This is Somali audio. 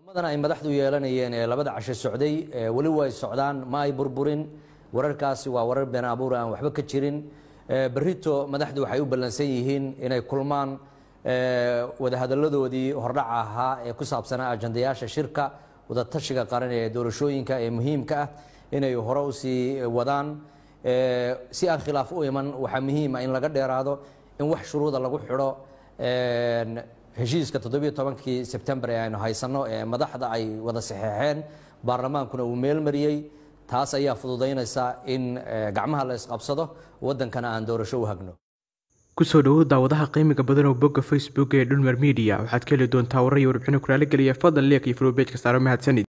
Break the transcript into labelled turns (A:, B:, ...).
A: kulamadan ay madaxdu yeelanayeen ee labada casho socday weli way socdaan ma ay burburin wararkaasi waa warar been abuur aan waxba ka jirin berito madaxdu waxay u ballansan yihiin inay kulmaan wadahadaladoodii hordhaca ahaa ee ku saabsanaa ajandayaasha shirka wadatashiga qaran ee doorashooyinka ee muhiimka ah inay hore usii wadaan si aan khilaaf u iman waxaa muhiima in laga dheeraado in wax shuruuda lagu xidho heshiiska toddobiyo tobankii sebtembar ee aynu haysanno ee madaxda ay wada saxeexeen baarlamaankuna uu meel mariyey taas ayaa fududaynaysa in gacmaha la isqabsado waddankana aan doorasho u hagno
B: kusoo dhawow daawadaha qiimiga badan oo bogga facebook ee dhulmer media waxaad ka heli doontaa warar iyo warbixino kulaala geliya fadlan leek iyo flowbejka saaro mahadsanid